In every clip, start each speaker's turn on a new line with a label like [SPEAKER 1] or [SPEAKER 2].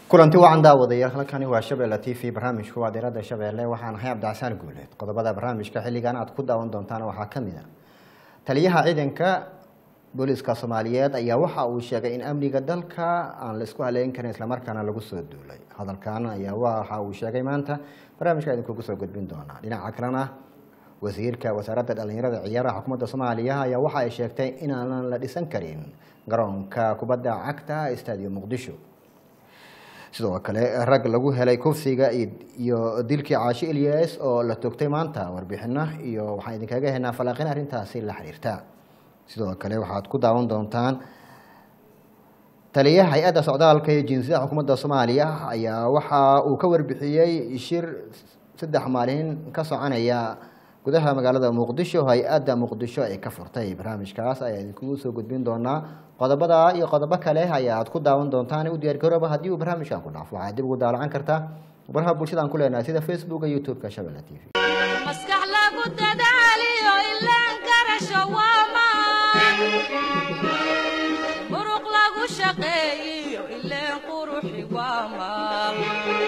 [SPEAKER 1] kulanti wacan daawadayaal halkani waa shabeelle t v barnaamijku waa diirada shabeelle waxaan ahay cabdicasaan guuleed qodobada barnaamijka xilligan aad ku daawan doontaan waxaa ka mid a taliyaha ciidanka booliiska soomaaliyeed ayaa waxa uu sheegay in amniga dalka aan la isku haleyn karin islamarkaana lagu soo duulay hadalkan ayaa waxa uu sheegay maanta barnaamijka idinkugu soo gudbin doonaa dhinaca kalena wasiirka wasaaradda dhalinyarada ciyaaraha xukuumadda soomaaliya ayaa waxa ay sheegtay inaanan la dhisan karin garoonka kubadda cagta stadium muqdisho sidoo kale rag lagu helay kufsiga iyo dilkii caashi ilyas oo la togtay maanta warbixino iyo waxaan idinkaga helnaa falaaqin arrintaasi la xiriirta sidoo kale waxaad ku daawan doontaan taliyaha hay-adda socdaalka iyo jinsiyada xukuumadda soomaaliya ayaa waxa uu ka warbixiyey shir saddex maalin ka soconaya gudaha magaalada muqdisho hay-adda muqdisho ay ka furtay barnaamijkaas ayaa idinkugu soo gudbin doonaa qodobada iyo qodobo kale ayaad ku daawan doontaan u diyaargarooba haddii uu barnaamijkan ku dhaafo waxaad dib ugu daalacan kartaa baraha bulshada aan ku leenahay sida facebooka youtube-ka shabelle t v
[SPEAKER 2] maskax lagu dadaaliyo ilaan garasho waamaan muruq lagu shaqeeyiyo ileen quruxi waamaan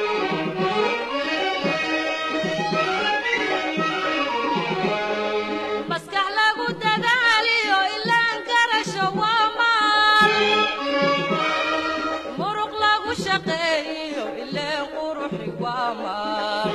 [SPEAKER 2] maskax lagu dadaaliyo ilaan garasho waamaan muruq lagu shaqeeyiyo ileen quruxi waamaan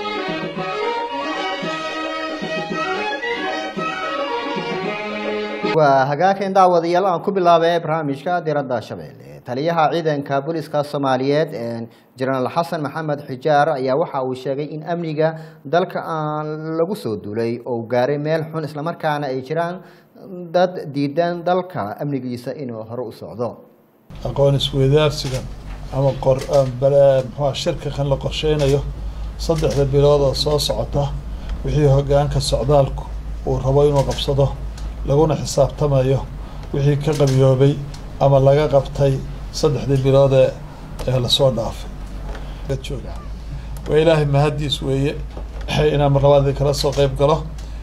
[SPEAKER 1] waa hagaageen daawadayaal aan ku bilaabay barnaamijka diradda shabeelle taliyaha ciidanka booliiska soomaaliyeed jenaraal xasan maxamed xijaar ayaa waxa uu sheegay in amniga dalka aan lagu soo duulay oo gaaray meel xun islamarkaana ay jiraan dad diidan dalka amnigiisa inuu hore u socdo
[SPEAKER 3] aqoon isweydaarsigan ama qor muxua shirkakan la qorsheynayo saddexda bilood oo soo socota wixii hogaanka socdaalku uu rabo inuu qabsado laguna xisaabtamayo wixii ka qabiyoobay ama laga qabtay saddexdii biloodee ee lasoo dhaafay jooga waa ilaahay mahaddiis weeye inaan marlabaadii kala soo qeyb galo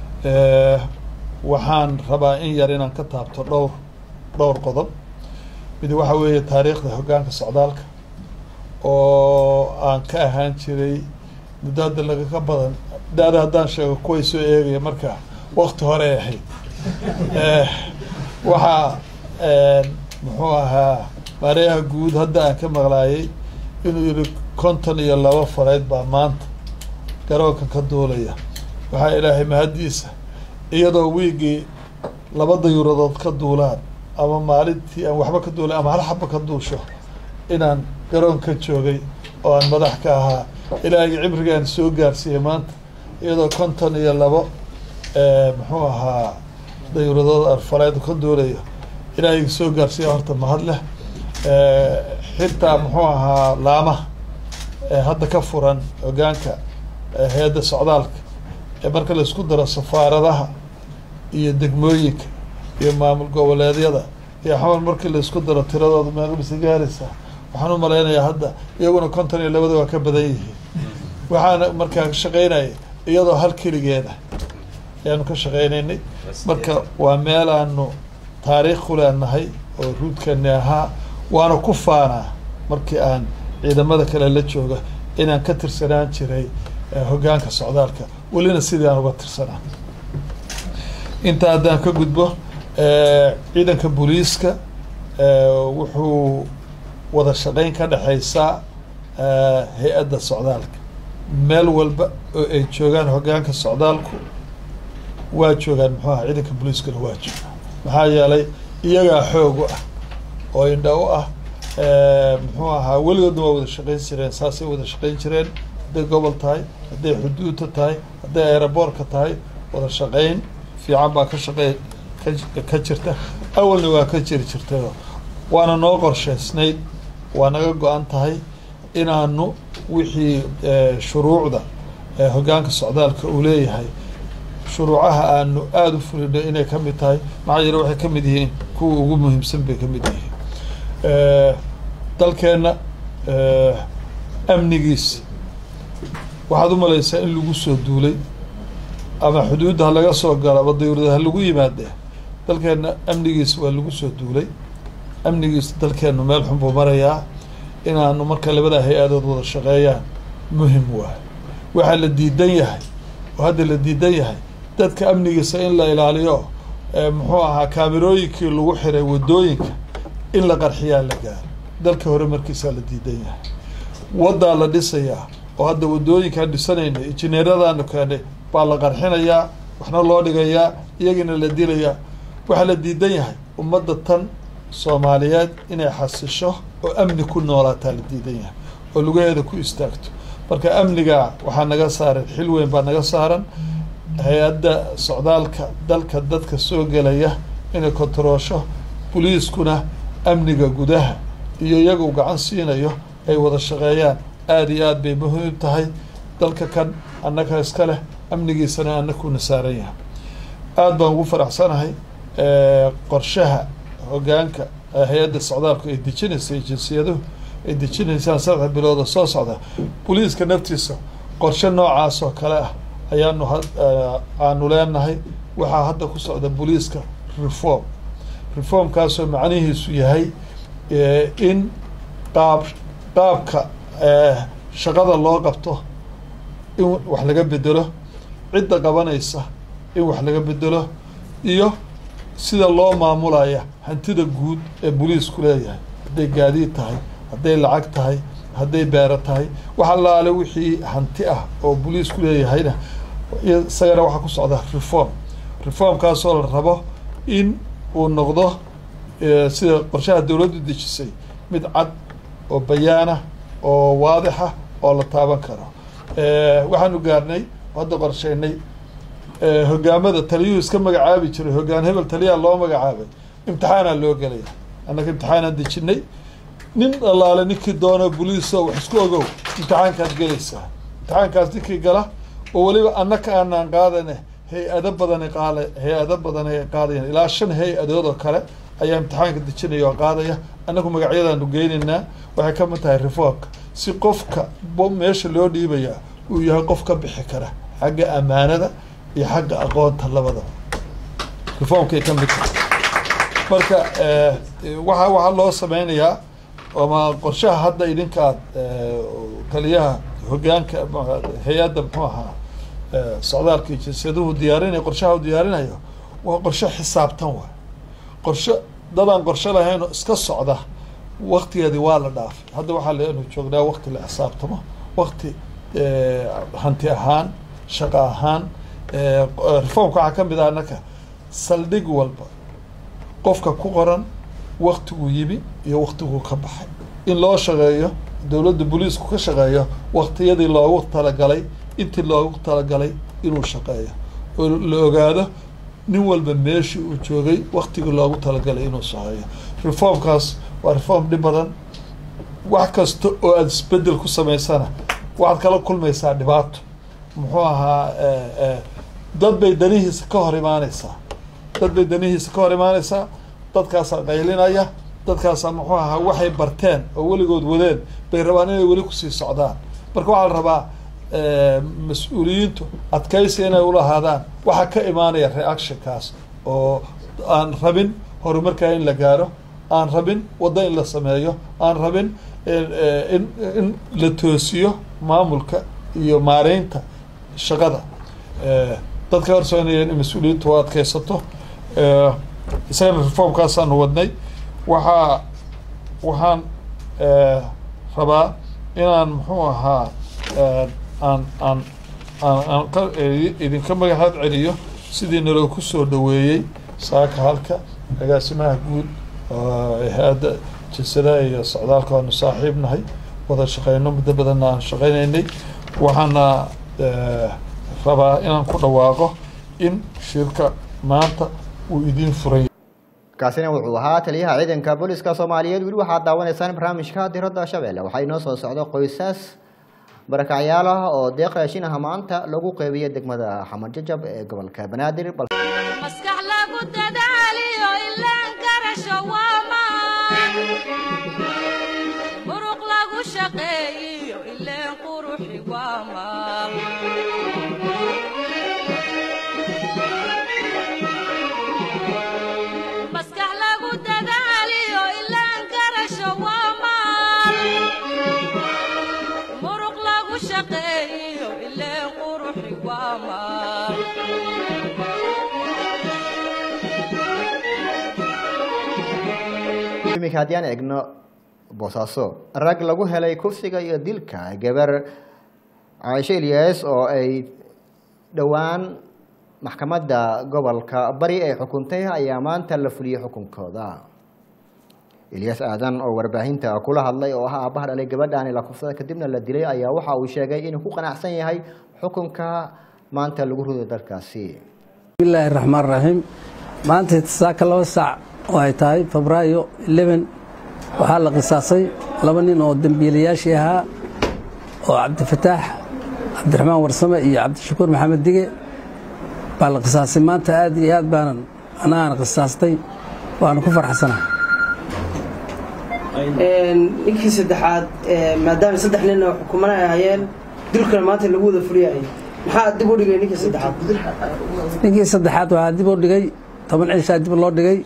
[SPEAKER 3] waxaan rabaa in yar inaan ka taabto dhowr dhowr qodob mid waxa weeye taariikhda hoggaanka socdaalka oo aan ka ahaan jiray muddo hadda lagaga badan daada haddaan sheego kuway soo eegaya marka wakti hore ay ahayd waxaa muxuu ahaa maareeyaha guud hadda aan ka maqlaayay inuu yihi konton iyo laba faleyd baa maanta garoonka ka duulaya waxaa ilaahay mahaddiisa iyadoo wiigii laba dayuuradood ka duulaan ama maalintii aan waxba ka duulay ama hal xaba ka duusho inaan garoon ka joogay oo aan madax ka ahaa ilaahayga cibrigaan soo gaarsiiyey maanta iyadoo konton iyo labo muxuu ahaa dayuuradood arfaleed ka duulayo ilaahay soo gaarsiiya horta mahad leh xitaa muxuu ahaa laamaha hadda ka furan hogaanka hay-adda socdaalka ee marka laisku daro safaaradaha iyo degmooyinka iyo maamul goboleedyada iyo xamar markii laisku daro tiradooda meeqabisa gaaraysaa waxaan u malaynayaa hadda iyaguna konton iyo labada waa ka badan yihiin waxaana markaa ka shaqeynaya iyadoo hal keligeeda ayaanu ka shaqeynaynay marka waa meel aanu taariikh ku leenahay oo ruudkani ahaa waana ku faanaa markii aan ciidamada kale la jooga inaan ka tirsanaan jiray hoggaanka socdaalka welina sidii aan uga tirsanaa intaa haddaan ka gudbo ciidanka booliiska wuxuu wada shaqeyn ka dhexeysaa hay-adda socdaalka meel walba oo ay joogaan hoggaanka socdaalku waa joogaan muxuu aha ciidanka booliiskana waa joogaan maxaa yeelay iyagaa xoog u ah oo indha u ah muxuu ahaa weligoodna waa wada shaqeyn jireen saasay wada shaqeyn jireen hadday gobol tahay hadday xuduudta tahay hadday aeroboortka tahay wada shaqeyn fiican baa ka shaqey ka jirta awalna waa ka jiri jirtayo waana noo qorsheysnayd waa naga go-an tahay inaanu wixii shuruucda hoggaanka socdaalka uu leeyahay shuruucaha aanu aada u fulino inay ka mid tahay maxaa yeele waxay ka mid yihiin kuwa ugu muhiimsan bay ka mid yihiin dalkeenna amnigiisa waxaad u malaysaa in lagu soo duulay ama xuduudda ha laga soo galo ama dawlada ha lagu yimaadee dalkeenna amnigiisa waa lagu soo duulay amnigiisa dalkeennu meel xun buu marayaa inaanu marka labada hay-adood wada shaqeeyaan muhim waayo waxaa la diidan yahay oo hadda la diidan yahay dadka amnigiisa in la ilaaliyo muxuu ahaa kaamirooyinkii lagu xiray wadooyinka in la qarxiyaa la gaaro dalka hore markiisaa la diidan yahay waddaa la dhisayaa oo hadda wadooyinkaan dhisanayna injineeradaanu keenay baa la qarxinayaa waxna loo dhigayaa iyagina la dilayaa waxaa la diidan yahay ummadda tan soomaaliyeed inay xasisho oo amni ku noolaataa la diidan yahay oo lugaheeda ku istaagto marka amniga waxaa naga saaran xil weyn baa naga saaran hay-adda socdaalka dalka dadka soo gelaya inay kontaroosho boliiskuna amniga gudaha iyo iyaga u gacan siinayo ay wada shaqeeyaan aada iyo aad bay muhiim tahay dalka kan annaga iska leh amnigiisana annakuna saaran yahay aada baan ugu faraxsanahay qorshaha hoggaanka hay-adda socdaalku ay dejinaysay jinsiyaduhu ay dejinaysaan saddex bilooda soo socda boliiska naftiisa qorshe noocaas oo kale ah ayaanu aanu leenahay waxaa hadda ku socda boliiska reform reformkaasoo macnihiisu yahay in qaab qaabka shaqada loo qabto in wax laga bedelo cidda qabanaysa in wax laga bedelo iyo sida loo maamulaya hantida guud ee boliisku leeyahay hadday gaadiid tahay hadday lacag tahay hadday beero tahay wax allaale wixii hanti ah oo boliisku leeyahayna isagana waxaa ku socda reform reformkaasoo la rabo in uu noqdo sida qorshaha dowladdu dejisay mid cad oo bayaana oo waadixa oo la taaban karo waxaanu gaarnay hadda qorsheynay hogaamada taliyuhu iska magacaabi jiray hogaan hebel taliyaa loo magacaabay imtixaanaa loo gelaya annaga imtixaanaan dejinay nin allaale ninkii doono boliiso wax isku ogow imtixaankaad gelaysaa imtixaankaas ninkii gala oo weliba annaka aanaan qaadane hay-ado badani qaala hay-ado badani ay qaadayan ilaa shan hay-adood oo kale ayaa imtixaanka dejinaya oo qaadaya annagu magacyadaanu geynaynaa waxay ka mid tahay reformka si qofka meesha loo dhiibayaa uu yahay qof ka bixi kara xagga ammaanada iyo xagga aqoonta labadaba reformkay ka mid tahay marka waxa waxaa loo sameynayaa ama qorshaha hadda idinka aad taliyaha hogaanka hay-adda muxuu ahaa socdaalka iyo jinsiyaduhu diyaarinaya qorshaha u diyaarinayo waa qorshe xisaabtan waay qorshe dadaan qorshe lahayn oo iska socda waktigeedii waa la dhaafay hadda waxaa leenu joognaa wakti la xisaabtamo wakti hanti ahaan shaqo ahaan reformka waxaa ka mid ah annaka saldhig walba qofka ku qoran waktiguu yimi iyo waktiguu ka baxay in loo shaqeeyo dowladda boliisku ka shaqeeyo waktiyadii loogu talagalay intii loogu talagalay inuu shaqeeyo oo la ogaado nin walba meeshii uu joogay waktigii loogu talagalay inuu shaqeeyo reformkaas waa reform dhib badan wax kasta oo aada isbedel ku samaysana waxaad kala kulmaysaa dhibaato muxuu ahaa dad bay danihiisa ka hor imaaneysaa dad bay danihiisa ka hor imaaneysaa dadkaasaa qaylinaya dadkaasaa muxuu ahaa waxay barteen oo weligood wadeen bay rabaan inay weli kusii socdaan marka waxaa la rabaa mas-uuliyiintu adkaysi inay ulahaadaan waxaa ka imaanaya reactionkaas oo aan rabin horumarkaa in la gaaro aan rabin waddo in la sameeyo aan rabin in in la toosiyo maamulka iyo maareynta shaqada dadka horsoonaya in mas-uuliyiintu u adkaysato isagana reformkaasaanu wadnay waxaa waxaan rabaa inaan muxuu ahaa aan aan aan aan ka idinka magacaad celiyo sidii naloo ku soo dhaweeyey saaka halka agaasimaha guud hay-adda jinsadaha iyo socdaalka waanu saaxiib nahay wada shaqeyno muddo badanna aan shaqeynaynay waxaana rabaa inaan ku dhawaaqo in shirka maanta uu idiin furay
[SPEAKER 1] kaasina wuxuu ahaa taliyaha ciidanka booliska soomaaliyeed weli waxaad daawanaysaan barnaamijka diradda shabeelle waxaa inoo soo socda qoysas barakacyaal ah oo deeq raashinaha maanta lagu qeybiyo degmada xamar jajab ee gobolka banaadir
[SPEAKER 2] maskax lagu dadaaliyo ilaan garasho waa maan muruq lagu shaqeeyiyo ileen quruxi waa maal maskax lagu dadaaliyo ilaan garasho waa maal
[SPEAKER 1] iminka haddii aan eegno boosaaso rag lagu helay kursiga iyo dilka gabar caaisho ilyas oo ay dhowaan maxkamadda gobolka bari ay xukuntay ayaa maanta la fuliyey xukunkooda ilyas aadan oo warbaahinta kula hadlay oo ah aabbaha dhalay gabadhaani la kufsada kadibna la dilay ayaa waxa uu sheegay inuu ku qanacsan yahay xukunka maanta lagu rido dalkaasi
[SPEAKER 4] bismillaahi raxmaan raxiim maanta saaka laba saac oo ay tahay febraayo 11 waxaa la qisaasay laba nin oo dembiilayaashii ahaa oo cabdifataax cabdiraxmaan warsame iyo cabdishakuur maxamed dige baa la qisaasay maanta aad iyo aad baanan anagaan qisaastay waana ku farxsanahay
[SPEAKER 5] ninkii saddexaad maadaama saddex nin oo xukumana ay hayeen dilkana maanta lagu wada fuliyayay maxaa dib u dhigay ninkii saddexaad
[SPEAKER 4] ninkii saddexaad waxaa dib u dhigay toban cishaa dib loo dhigay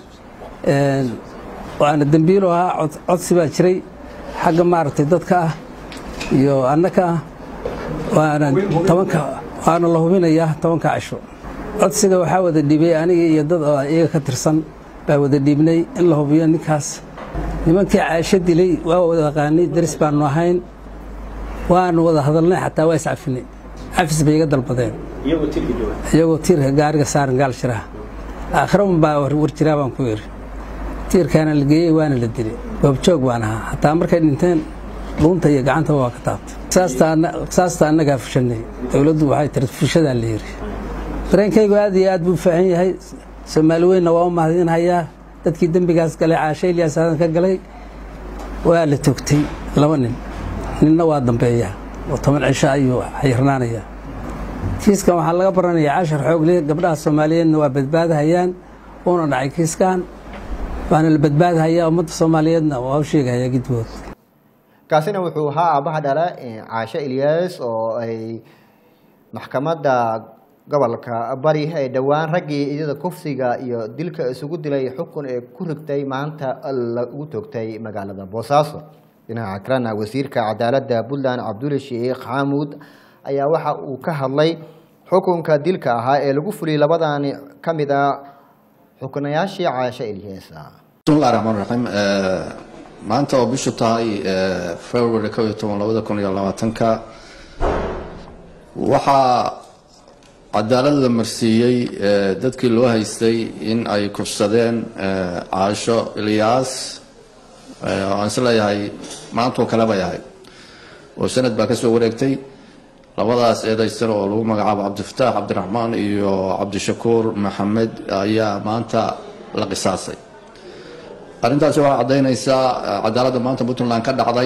[SPEAKER 4] waana dembiilo ahaa cod- codsi baa jiray xagga maaragtay dadka ah iyo annaka ah waana tobanka waana la hubinayaa tobanka cisho codsiga waxaa wada dhiibay aniga iyo dad oo iyaga ka tirsan baa wada dhiibnay in la hubiyo ninkaas nimankii caasho dilay waa wada aqaanay daris baanu ahayn waanu wada hadalnay xataa waa iscafinay cafis bay iga dalbadeen iyagoo tiirka gaariga saaran gaal shiraha aakhira un baa war jiraa baan ku yidhi tiirkaana la geeyey waana la dilay goobjoog baan ahaa hataa markay dhinteen dhuunta iyo gacantaba waa ka taabtay qisaasta annagaa fushanay dowladdu waxay tiri fushadaa la yidhi dareenkaygu aad iyo aad buu faahan yahay soomaali weynna waa u mahadinhayaa dadkii dembigaas galay caashe ilyaas aadan ka galay waa la toogtay laba nin ninna waa dambeeya oo toban cisho ayuu xayirnaanayaa kiiskan waxaa laga baranayaa cashar xoogle gabdhaha soomaaliyeedna waa badbaadahayaan uuna dhacay kiiskan waana la badbaadahayaa ummadda soomaaliyeedna waa u sheegahayaa gidbood
[SPEAKER 1] kaasina wuxuu ahaa aabbaha dhala caasho ilyas oo ay maxkamadda gobolka bari ay dhowaan raggii iyada kufsiga iyo dilka isugu dilay xukun ee ku rigtay maanta lagu toogtay magaalada boosaaso dhinaca kalena wasiirka cadaaladda puntland cabdulle sheekh xamuud ayaa waxa uu ka hadlay xukunka dilka ahaa ee lagu fuliyey labadani ka mid a xukunayaashii caasho ilyas
[SPEAKER 6] bismillahi raxmaan raxiim maanta oo bishu tahay february kow iyo toban labada kun iyo labaatanka waxaa cadaalad la marsiiyey dadkii loo haystay in ay kufsadeen caasho ilyaas oo aan is leeyahay maantoo kale bay ahayd oo sanad baa ka soo wareegtay labadaas eedaysan oo lagu magacaabo cabdifataax cabdiraxmaan iyo cabdishakuur maxamed ayaa maanta la qisaasay arrintaasi waxay caddaynaysaa cadaaladda maanta puntland ka dhacday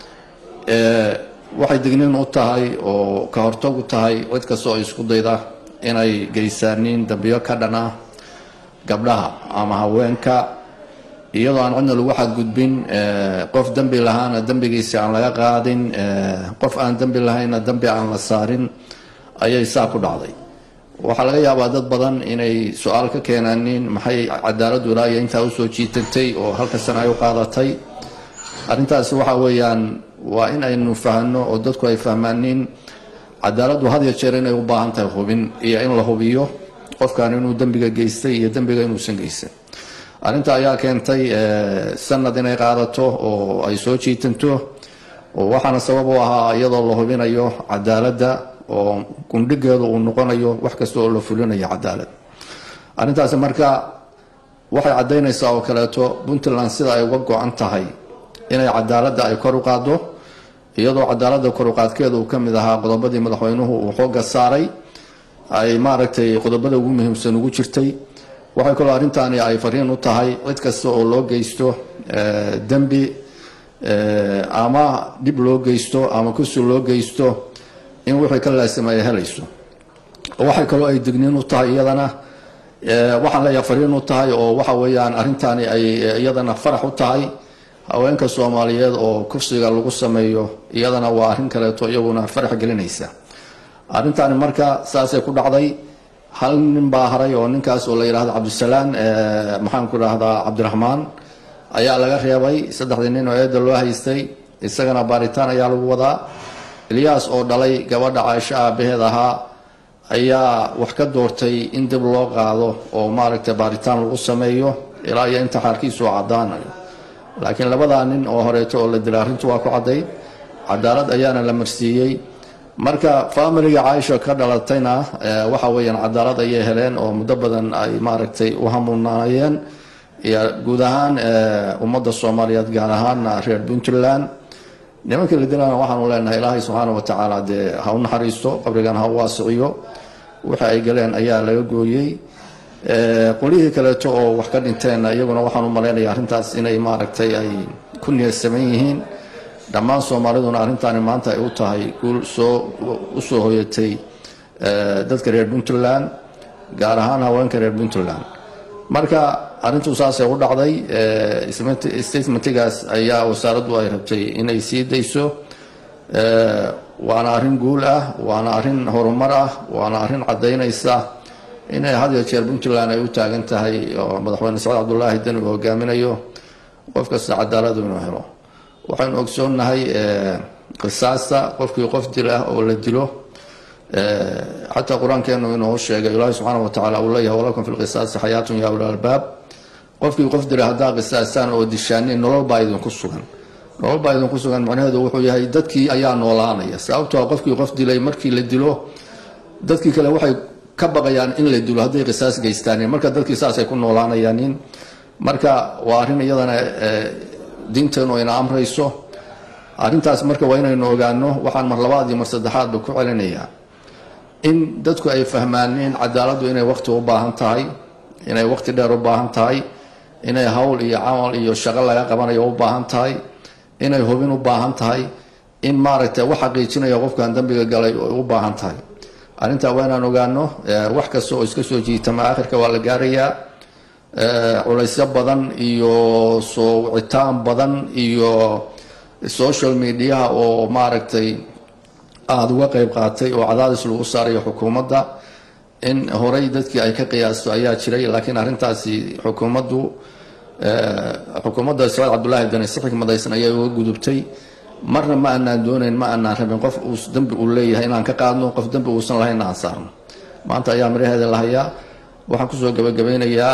[SPEAKER 6] waxay digniin u tahay oo ka hortag u tahay cid kasta oo isku dayda inay geysaaniin dambiyo ka dhan ah gabdhaha ama haweenka iyadoo aan cidna lagu xadgudbin qof dembi lahaana dembigiisi aan laga qaadin qof aan dembi lahaynna dembi aan la saarin ayay saa ku dhacday waxaa laga yaabaa dad badan inay su-aal ka keenaanin maxay cadaaladdu ilaa iyo intaa usoo jiitatay oo halka sana ay u qaadatay arrintaasi waxa weeyaan waa in aynu fahno oo dadku ay fahmaanin cadaaladdu had ya jeer inay u baahan tahay hubin iyo in la hubiyo qofkan inuu dembiga geystay iyo dembiga inuusan geysan arrinta ayaa keentay sanad inay qaadato oo ay soo jiitanto oo waxaana sabab u ahaa iyadoo la hubinayo cadaaladda oo gundhigeedu uu noqonayo wax kasta oo la fulinayo cadaalad arrintaasi marka waxay caddaynaysaa oo kaleeto puntland sida ay uga go-an tahay inay cadaaladda ay kor u qaaddo iyadoo cadaaladda koruqaadkeeda uu ka mid ahaa qodobadii madaxweynuhu uu xooga saaray ay maaragtay qodobada ugu muhiimsan ugu jirtay waxay kaloo arrintaani ay fariin u tahay cid kasta oo loo geysto dembi ama dhib loo geysto ama kusi loo geysto in wixii ka laasima ay helayso waxay kaloo ay digniin u tahay iyadana waxaan leeyahay fariin u tahay oo waxa weeyaan arrintaani ay iyadana farax u tahay haweenka soomaaliyeed oo kufsiga lagu sameeyo iyadana waa arrin kaleeto iyaguna farax gelinaysa arrintaani marka saasay ku dhacday hal nin baa haray oo ninkaas oo la yidhahdo cabdisalaan maxaan ku idhahdaa cabdiraxmaan ayaa laga reebay saddexdii nin oo eedda loo haystay isagana baaritaan ayaa lagu wadaa ilyaas oo dhalay gabadha caaisho aabaheed ahaa ayaa wax ka doortay in dib loo qaado oo maaragtay baaritaan lagu sameeyo ilaa iyo inta xaarkiisu caddaanayo laakiin labadaa nin oo horeeto oo la dilay arrintu waa ku caddayd cadaalad ayaana la marsiiyey marka faamiliga caaisha ka dhalatayna waxa weeyaan cadaalad ayay heleen oo muddo badan ay maaragtay u hamuunaayeen iyo guud ahaan ummadda soomaaliyeed gaar ahaana reer puntland nimankii la dilana waxaanu leenahay ilaahay subxaana wa tacaala dee ha u naxariisto qabrigan ha u waasiciyo wixii ay galeen ayaa laga gooyey qolihii kaleeto oo wax ka dhinteenna iyaguna waxaan u malaynaya arrintaas inay maaragtay ay ku niyadsaman yihiin dhammaan soomaaliduna arrintaani maanta ay u tahay guul soo u soo hoyatay dadka reer puntland gaar ahaan haweenka reer puntland marka arrintu saasay u dhacday statementigaas ayaa wasaaraddu ay rabtay inay sii dayso waana arrin guul ah waana arrin horumar ah waana arrin caddaynaysa inay had iyo jeer puntland ay u taagan tahay oo madaxweyne saciid cabdulaahi deni uu hogaaminayo qof kasta cadaaladu inuu helo waxaynu ogsoonnahay qisaasta qofkii qof dil ah oo la dilo xataa qur-aankeenu inuu sheegay ilaahi subxaana wa tacaala uu leeyahay walakum fi lqisaasi xayaatun ya uli albaab qofkii qof dilay haddaa qisaastaan oo dishaaniin nolol baa idinku sugan nolol baa idinku sugan macnaheedu wuxuu yahay dadkii ayaa noolaanaya sababtoo qofkii qof dilay markii la dilo dadkii kale waxay ka baqayaan in la dilo hadday qisaas geystaan marka dadkii saasay ku noolaanayaanin marka waa arrin iyadana diinteenu ayna amrayso arrintaas marka waa inaynu ogaano waxaan mar labaad iyo mar saddexaadba ku celinayaa in dadku ay fahmaan in cadaaladdu inay waqti u baahan tahay inay waqti dheer u baahan tahay inay hawl iyo camal iyo shaqo laga qabanayo u baahan tahay inay hubin u baahan tahay in maaragtay wax xaqiijinaya qofkan dambiga galay u baahan tahay arrintaa waa inaan ogaano wax kasta oo iska soo jiitama akhirka waa la gaarayaa culaysyo badan iyo soo wicitaan badan iyo social mediaha oo maaragtay aada uga qeyb qaatay oo cadaadis lagu saarayo xukuumadda in horey dadkii ay ka qiyaasto ayaa jiray laakiin arrintaasi xukuumaddu xukuumadda saciid cabdulaahi deni si xikmadaysan ayay uga gudubtay marna ma aanaan doonayn ma aanaan rabin qof uu dembi uu leeyahay inaan ka qaadno qof dembi uusan lahayn aan saarno maanta ayaa miraheeda la hayaa waxaan kusoo gabagabeynayaa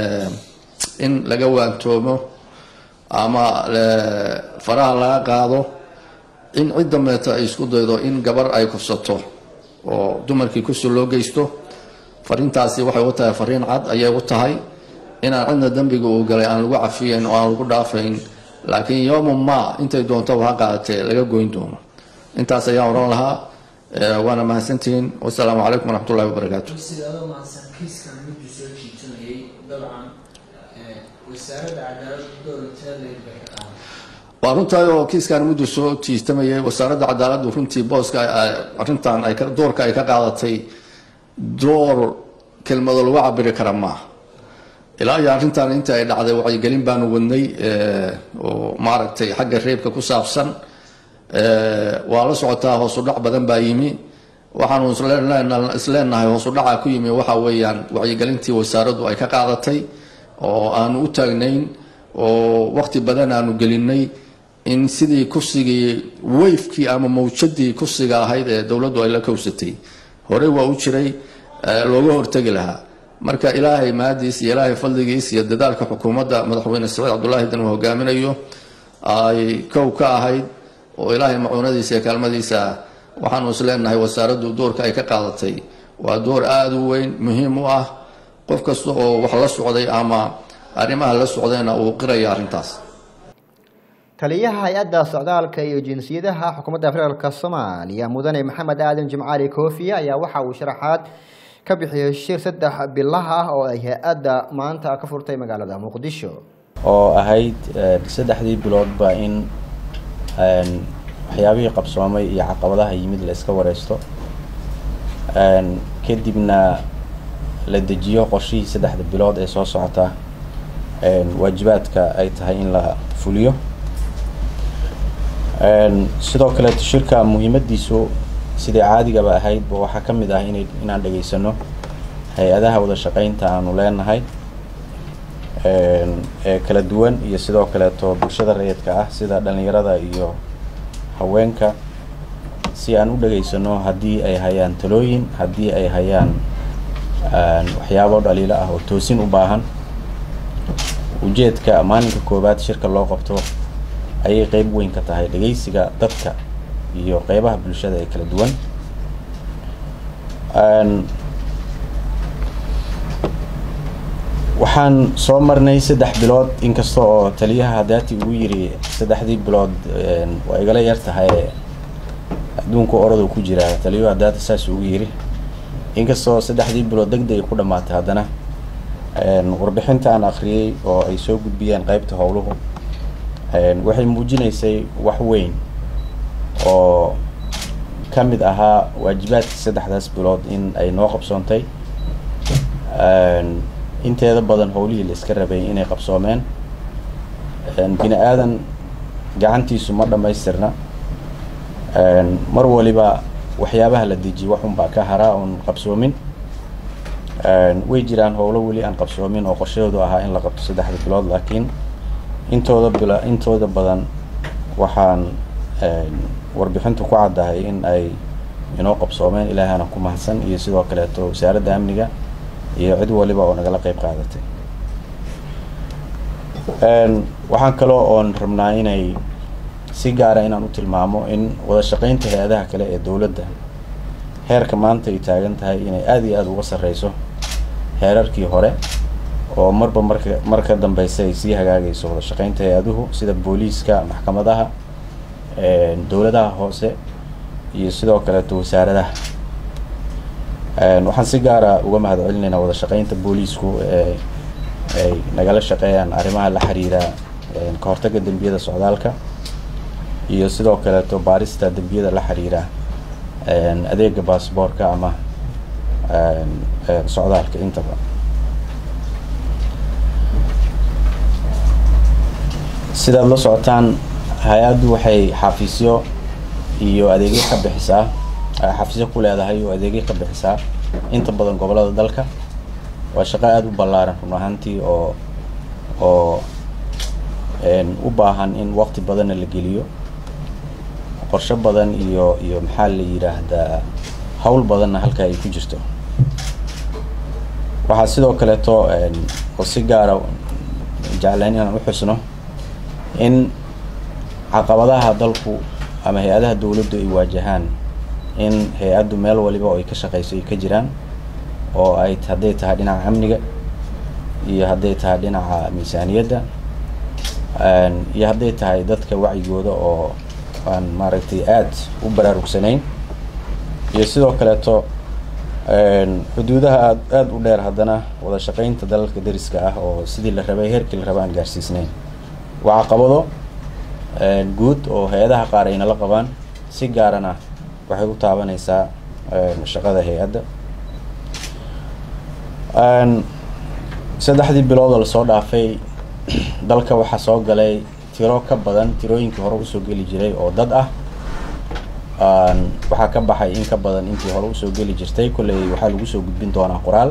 [SPEAKER 6] in laga waantoomo ama faraha laga qaado in cid dambeeta ay isku daydo in gabar ay kufsato oo dumarkii kursi loo geysto fariintaasi waxay u tahay fariin cad ayay u tahay inaan cidna dembiga uu galay aan lagu cafiyayn oo aan lagu dhaafayn laakiin yowma ma intay doontaba ha qaadatee laga goyn doono intaas ayaan oran lahaa waana mahadsantihiin wasalaamu calaykum waraxmatullahi wabarakaatu
[SPEAKER 7] sidaadoo mahadsan kiiskan miduu soo jiitanayay dabcan wasaaradda cadaaladda dowlateeda bay ka qaaday
[SPEAKER 6] waa runtahay oo kiiskan muddu soo jiistamayay wasaaradda cadaaladdu runtii booska arrintan ay doorka ay ka qaadatay door kelmado lagu cabiri kara maaha ilaa iyo arrintan inta ay dhacday wacyigelin baanu wadnay oo maaragtay xagga reebka ku saabsan waa la socotaa hoosudhac badan baa yimi waxaanu isleenahay hoosudhaca ku yimi waxa weeyaan wacyigelintii wasaaraddu ay ka qaadatay oo aanu u taagnayn oo waqti badan aanu gelinay in sidii kursigii weyfkii ama mawjadii kursiga ahayd ee dowladdu ay la kowsatay horey waa u jiray looga hortegi lahaa marka ilaahay mahadiis iyo ilaahay fadligiis iyo dadaalka xukuumadda madaxweyne saciid cabdulaahi dan uu hogaaminayo ay kow ka ahayd oo ilaahay macuunadiisa iyo kaalmadiisa ah waxaanu isleenahay wasaaraddu doorka ay ka qaadatay waa door aada u weyn muhiim u ah qof kasta oo wax la socday ama arrimaha la socdayna uu qiraya arrintaas
[SPEAKER 1] taliyaha hay-adda socdaalka iyo jinsiyadaha xukuumadda federaalk soomaaliya mudane maxamed aadan jimcaali koofiye ayaa waxa uu sharaxaad ka bixiyey shir saddex bilaha ah oo ay hay-adda maanta ka furtay magaalada muqdisho
[SPEAKER 8] oo ahayd saddexdii biloodba in waxyaabihii qabsoomay iyo caqabadaha yimid la iska wareysto kadibna la dejiyo qorshihii saddexda bilood ee soo socota waajibaadka ay tahay in la fuliyo sidoo kaleeto shirka muhiimadiisu sidai caadigaba ahaydba waxaa ka mid ah ina inaan dhegaysano hay-adaha wada shaqeynta aanu leenahay ee kala duwan iyo sidoo kaleeto bulshada rayidka ah sida dhalinyarada iyo haweenka si aan u dhegaysano haddii ay hayaan talooyin haddii ay hayaan waxyaabo dhaliilo ah oo toosin u baahan ujeedka maalinka koowaad shirka loo qabto ayay qeyb weyn ka tahay dhegeysiga dadka iyo qeybaha bulshada ee kala duwan waxaan soo marnay saddex bilood inkasta oo taliyaha hadaati uu yiri saddexdii bilood waa igala yar tahay adduunka oradu ku jira taliyuhu hadaati saas ugu yiri inkastoo saddexdii bilood deg deg ay ku dhamaatay haddana warbixinta aan akhriyey oo ay soo gudbiyeen qeybta howluhu waxay muujinaysay wax weyn oo ka mid ahaa waajibaadkii saddexdaas bilood in ay noo qabsoontay inteeda badan howlihii la iska rabay inay qabsoomeen bini aadan gacantiisu ma dhammaystirna mar waliba waxyaabaha la dejiye waxunbaa ka haraa oon qabsoomin way jiraan howlo weli aan qabsoomin oo qorshahoodu ahaa in la qabto saddexda bilood laakiin intooda bila intooda badan waxaan warbixintu ku caddahay in ay inoo qabsoomeen ilaahana ku mahadsan iyo sidoo kaleeto wasaaradda amniga iyo cid waliba oo nagala qeyb qaadatay waxaan kaloo oon rabnaa inay si gaara inaan u tilmaamo in wada shaqeynta hay-adaha kale ee dowladda heerka maanta ay taagan tahay inay aada iyo aada uga sarreyso heerarkii hore oo marba marka mar ka dambeysa ay sii hagaagayso wada shaqeynta hay-aduhu sida booliiska maxkamadaha dowladaha hoose iyo sidoo kaleeto wasaaradaha waxaan si gaara uga mahad celinaynaa wada shaqeynta booliisku ee ay nagala shaqeeyaan arrimaha la xiriira ka hortagga dembiyada socdaalka iyo sidoo kaleeto baarista dembiyada la xiriira adeega baasboorka ama socdaalka intaba sidaad la socotaan hay-addu waxay xafiisyo iyo adeegyo ka bixisaa xafiisyo ku leedahay oo adeegyo ka bixisaa inta badan gobollada dalka waa shaqo aada u ballaaran run ahaantii oo oo u baahan in waqti badanna la geliyo qorsho badan iyo iyo maxaa la yidhaahdaa hawl badanna halka ay ku jirto waxaa sidoo kaleeto oo si gaara jeclayn inaan u xusno in caqabadaha dalku ama hay-adaha dowladdu ay waajahaan in hay-addu meel waliba oo ay ka shaqeyso ay ka jiraan oo ay hadday tahay dhinaca amniga iyo hadday tahay dhinaca miisaaniyadda iyo hadday tahay dadka wacyigooda oo aan maaragtay aada u baraarugsanayn iyo sidoo kaleeto xuduudaha aad aada u dheer haddana wada shaqeynta dalalka dariska ah oo sidii la rabay heerkii la raba aan gaarsiisnayn waa caqabado guud oo hay-adaha qaar ay nala qabaan si gaarana waxay u taabanaysaa shaqada hay-adda saddexdii bilood oo lasoo dhaafay dalka waxaa soo galay tiro ka badan tirooyinkii hore usoo geli jiray oo dad ah waxaa ka baxay in ka badan intii hore usoo geli jirtay kolley waxaa lagu soo gudbin doonaa qoraal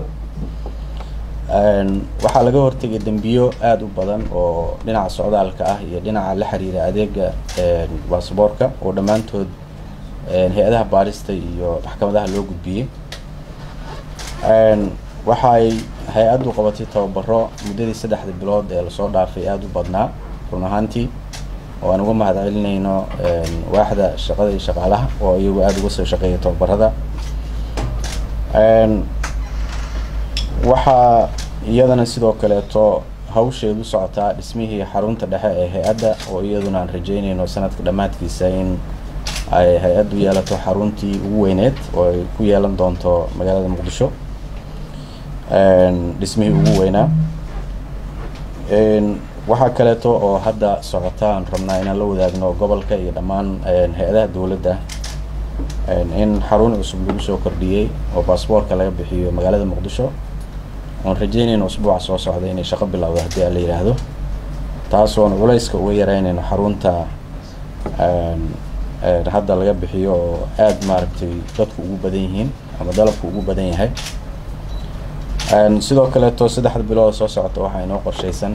[SPEAKER 8] waxaa laga hortegay dembiyo aada u badan oo dhinaca socdaalka ah iyo dhinaca la xiriira adeega baasboorka oo dhammaantood hay-adaha baarista iyo maxkamadaha loo gudbiyey waxaay hay-addu qabatay tababaro muddadii saddexda bilood ee lasoo dhaafay aada u badnaa run ahaantii oo aan uga mahad celinayno waaxda shaqada iyo shaqaalaha oo iyagu aada uga soo shaqeeya tababarada waxaa iyadana sidoo kaleeto hawsheedu socotaa dhismihii xarunta dhexe ee hay-adda oo iyaduna aan rajeynayno sanadka dhammaadkiisa in ay hay-addu yeelato xaruntii ugu weyneed oo ay ku yeelan doonto magaalada muqdisho dhismihii ugu weynaa waxaa kaleeto oo hadda socota aan rabnaa inaan la wadaagno gobolka iyo dhammaan hay-adaha dowladda in xarun cusub lagu soo kordhiyey oo baasboorka laga bixiyo magaalada muqdisho oon rajeynayno usbuuca soo socda inay shaqo bilowdo haddii aan la yidhaahdo taasoon culayska uga yareynayno xarunta hadda laga bixiyo oo aada maaragtay dadku ugu badan yihiin ama dalabku ugu badan yahay sidoo kaleeto saddexda bilood soo socota waxaa inoo qorshaysan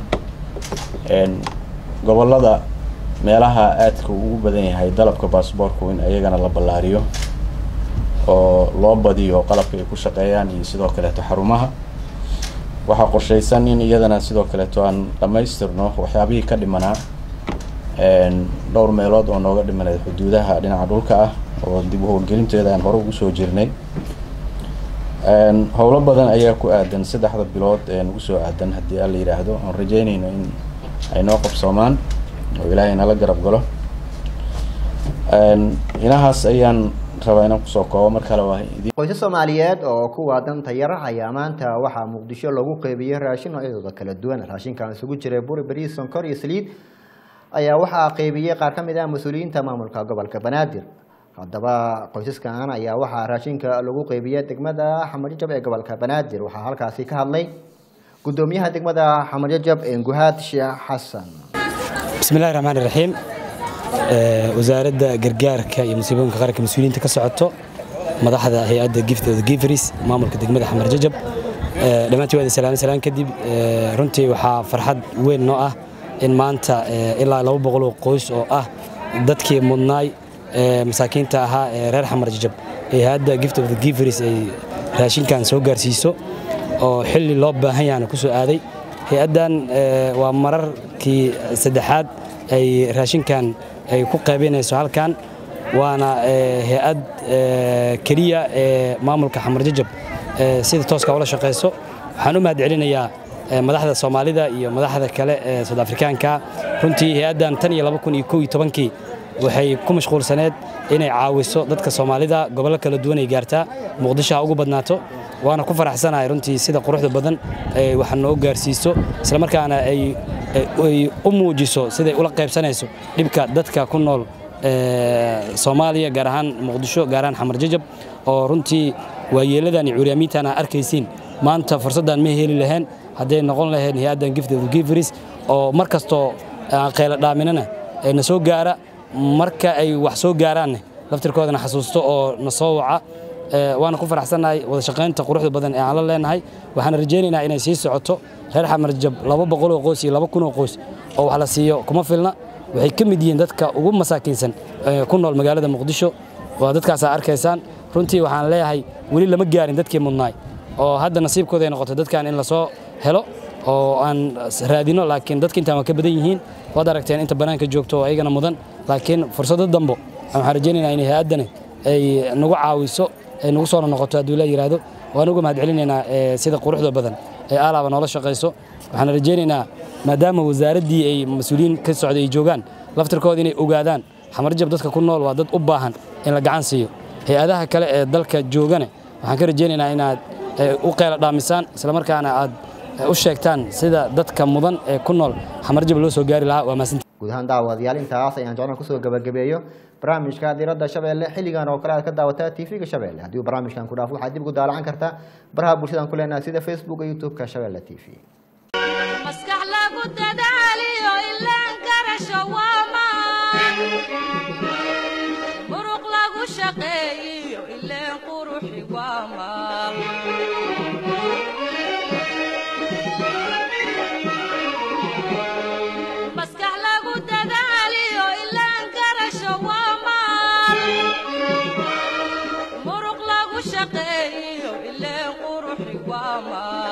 [SPEAKER 8] gobolada meelaha aadka ugu badan yahay dalabka baasboorku in iyagana la ballaariyo oo loo badiyo qalabka ay ku shaqeeyaan iyo sidoo kaleeto xarumaha waxaa qorshaysan in iyadana sidoo kaleeto aan dhammaystirno waxyaabihii ka dhimanaa dhowr meelood oo nooga dhimanay xuduudaha dhinaca dhulka ah oo dib u howlgelinteeda aan hore ugu soo jirnay howlo badan ayaa ku aadan saddexda bilood ee nagu soo aadan haddii aan la yidhaahdo aan rajeynayno in ay noo qabsoomaan oo ilaahay nala garab galo inahaas ayaan rabaa inaan kusoo koobo mar kale waa idin
[SPEAKER 1] qoysas soomaaliyeed oo kuwa danta yar ayaa maanta waxaa muqdisho lagu qeybiyey raashin noocyadooda kala duwan raashinkan isugu jiray buri bariis sonkor iyo saliid ayaa waxaa qeybiyey qaar ka mid ah mas-uuliyiinta maamulka gobolka banaadir haddaba qoysaskan ayaa waxaa raashinka lagu qeybiyey degmada xamarjajab ee gobolka banaadir waxaa halkaasi ka hadlay gudoomiyaha degmada xamarjajab enguhaad sheekh xasan
[SPEAKER 9] bismillahi raxmaan raxiim wasaaradda gargaarka iyo musiibooyinka qaranka mas-uuliyiinta ka socoto madaxda hay-adda gift of the giveries maamulka degmada xamar jajab dhammaantii waad salaam salaan kadib runtii waxaa farxad weyn noo ah in maanta ilaa laba boqol oo qoys oo ah dadkii mudnaay masaakiinta ahaa ee reer xamar jajab ee hay-adda gift of the giveries ay raashinkan soo gaarsiiso oo xilli loo baahan yahana ku soo aaday hay-addan waa mararkii saddexaad ay raashinkan ay ku qaybinayso halkan waana hay-ad keliya ee maamulka xamar jajab sida tooska ula shaqayso waxaan u mahad celinayaa madaxda soomaalida iyo madaxda kale ee soud afrikaanka runtii hay-addan tan iyo laba kun iyo kow iyo tobankii waxay ku mashquulsaneed inay caawiso dadka soomaalida gobollo kala duwan ay gaartaa muqdisho ha ugu badnaato waana ku faraxsanahay runtii sida quruxda badan ay wax noo gaarsiiso islamarkaana ay u muujiso siday ula qaybsanayso dhibka dadka ku nool soomaaliya gaar ahaan muqdisho gaar ahaan xamar jajab oo runtii waayeeladan iyo curyaamiintan aa arkaysiin maanta fursaddan ma heli lahayn hadday noqon lahayn hay-addan gift of the giveries oo mar kastoo aan qayla dhaaminana na soo gaara marka ay wax soo gaaraanne laftirkoodana xasuusto oo na soo waca waana ku faraxsannahay wada shaqaynta quruxda badan ee aan la leenahay waxaan rajaynaynaa inay sii socoto reer xamarjab laba boqol oo qoys iyo laba kun oo qoys oo wax la siiyo kuma filna waxay ka mid yihiin dadka ugu masaakiinsan ee ku nool magaalada muqdisho waa dadkaasaa arkaysaan runtii waxaan leeyahay weli lama gaarin dadkii mudnaay oo hadda nasiibkooda ay noqoto dadkan in lasoo helo oo aan raadino laakiin dadka intaan waa ka badan yihiin waad aragteen inta banaanka joogto oo ayagana mudan laakiin fursado dambo waxaan rajaynaynaa in hay-addani ay nagu caawiso ay nagu soo noqoto hadduu la yidhaahdo waan uga mahad celinaynaa sida quruxda badan ee aalaaba noola shaqayso waxaan rajaynaynaa maadaama wasaaraddii ay mas-uuliyiin ka socday ay joogaan laftirkooda inay ogaadaan xamarjab dadka ku nool waa dad u baahan in la gacan siiyo hay-adaha kale ee dalka joogane waxaan ka rajaynaynaa inaad u qeyla dhaamisaan islamarkaana aad u sheegtaan sida dadka mudan ee ku nool xamarjab loo soo gaari lahaa waa maasinta
[SPEAKER 1] guud ahaan daawadayaal intaas ayaan jeclaan kusoo gabagabeeyo barnaamijka diradda shabeelle xilligan oo kale aad ka daawataa tv-ga shabeelle haddii uu barnaamijkan ku dhaafo waxaad dib ugu daalacan kartaa baraha bulshadan ku leenahay sida facebook iyo youtube-ka shabeelle t v
[SPEAKER 2] maskax lagu dadaaliyo ilaan garasho waa maan muruq lagu shaqeeyiyo ileen quruxi waa maal maskax lagu dadaaliyo ilaan garasho waa maal muruq lagu shaqeeyiyo ileen quruxi waa maal